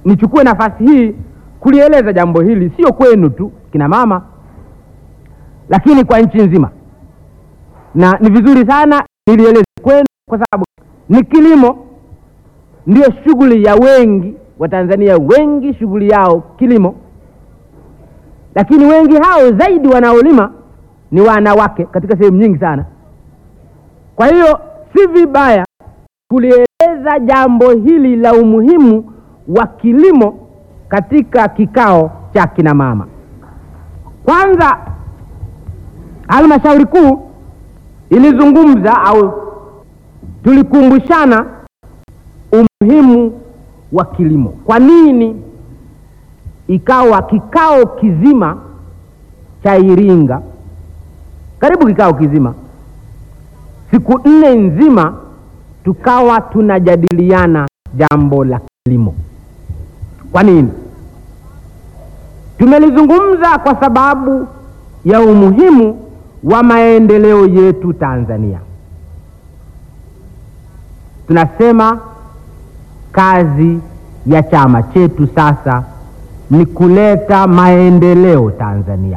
nichukue nafasi hii kulieleza jambo hili, sio kwenu tu kina mama, lakini kwa nchi nzima, na ni vizuri sana nilieleze kwenu, kwa sababu ni kilimo ndio shughuli ya wengi Watanzania, wengi shughuli yao kilimo, lakini wengi hao zaidi wanaolima ni wanawake katika sehemu nyingi sana. Kwa hiyo si vibaya kulieleza jambo hili la umuhimu wa kilimo katika kikao cha kina mama. Kwanza, halmashauri kuu ilizungumza au tulikumbushana umuhimu wa kilimo. Kwa nini ikawa kikao kizima cha Iringa, karibu kikao kizima, siku nne nzima, tukawa tunajadiliana jambo la kilimo? Kwa nini? Tumelizungumza kwa sababu ya umuhimu wa maendeleo yetu Tanzania. Tunasema kazi ya chama chetu sasa ni kuleta maendeleo Tanzania.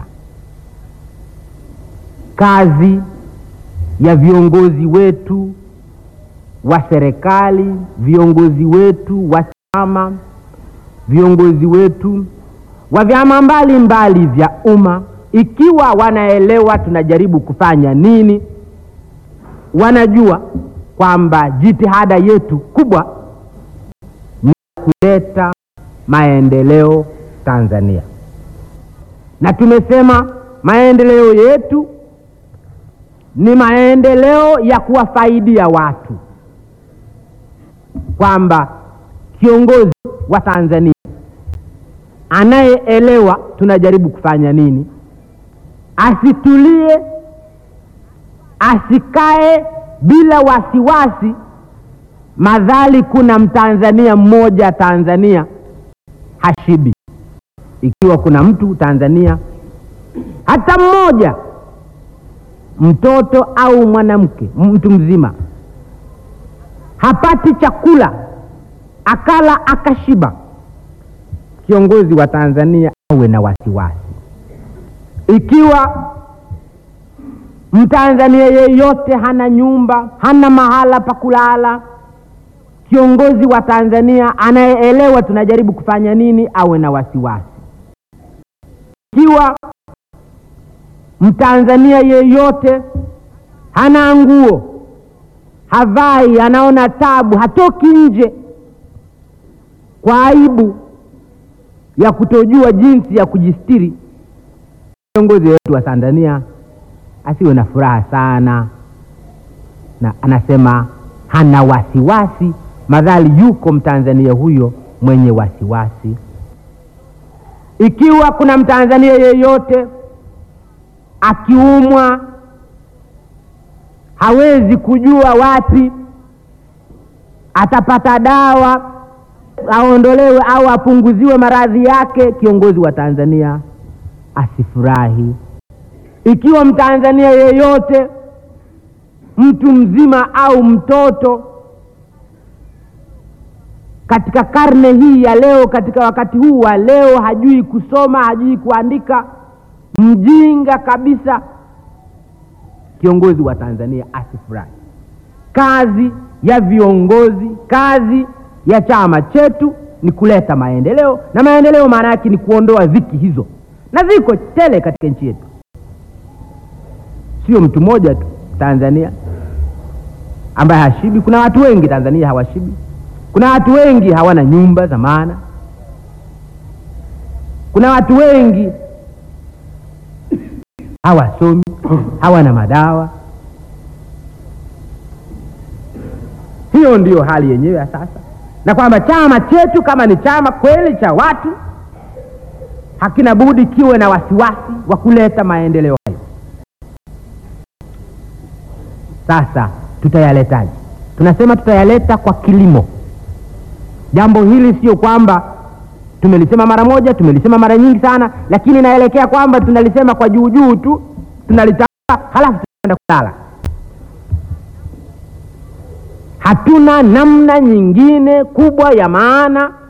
Kazi ya viongozi wetu wa serikali, viongozi wetu wa chama, viongozi wetu wa vyama mbalimbali vya umma, ikiwa wanaelewa tunajaribu kufanya nini, wanajua kwamba jitihada yetu kubwa ni kuleta maendeleo Tanzania, na tumesema maendeleo yetu ni maendeleo ya kuwafaidia watu, kwamba kiongozi wa Tanzania anayeelewa tunajaribu kufanya nini, asitulie, asikae bila wasiwasi, madhali kuna mtanzania mmoja Tanzania hashibi. Ikiwa kuna mtu Tanzania hata mmoja, mtoto au mwanamke, mtu mzima hapati chakula akala akashiba, kiongozi wa Tanzania awe na wasiwasi. Ikiwa mtanzania yeyote hana nyumba, hana mahala pa kulala, kiongozi wa Tanzania anayeelewa tunajaribu kufanya nini awe na wasiwasi. Ikiwa mtanzania yeyote hana nguo, havai, anaona tabu, hatoki nje kwa aibu ya kutojua jinsi ya kujistiri, kiongozi wetu wa Tanzania asiwe na furaha sana, na anasema hana wasiwasi, madhali yuko mtanzania huyo mwenye wasiwasi. Ikiwa kuna mtanzania yeyote akiumwa hawezi kujua wapi atapata dawa aondolewe au apunguziwe maradhi yake, kiongozi wa Tanzania asifurahi. Ikiwa mtanzania yeyote mtu mzima au mtoto katika karne hii ya leo, katika wakati huu wa leo, hajui kusoma, hajui kuandika, mjinga kabisa, kiongozi wa Tanzania asifurahi. Kazi ya viongozi, kazi ya chama chetu ni kuleta maendeleo, na maendeleo maana yake ni kuondoa dhiki hizo, na ziko tele katika nchi yetu, sio mtu mmoja tu Tanzania ambaye hashibi. Kuna watu wengi Tanzania hawashibi. Kuna watu wengi hawana nyumba za maana. Kuna watu wengi hawasomi, hawana madawa. Hiyo ndiyo hali yenyewe ya sasa, na kwamba chama chetu kama ni chama kweli cha watu, hakina budi kiwe na wasiwasi wa kuleta maendeleo hayo. Sasa tutayaletaje? Tunasema tutayaleta kwa kilimo. Jambo hili sio kwamba tumelisema mara moja, tumelisema mara nyingi sana, lakini naelekea kwamba tunalisema kwa juu juu tu, tunalitaka halafu tunaenda kulala. Hatuna namna nyingine kubwa ya maana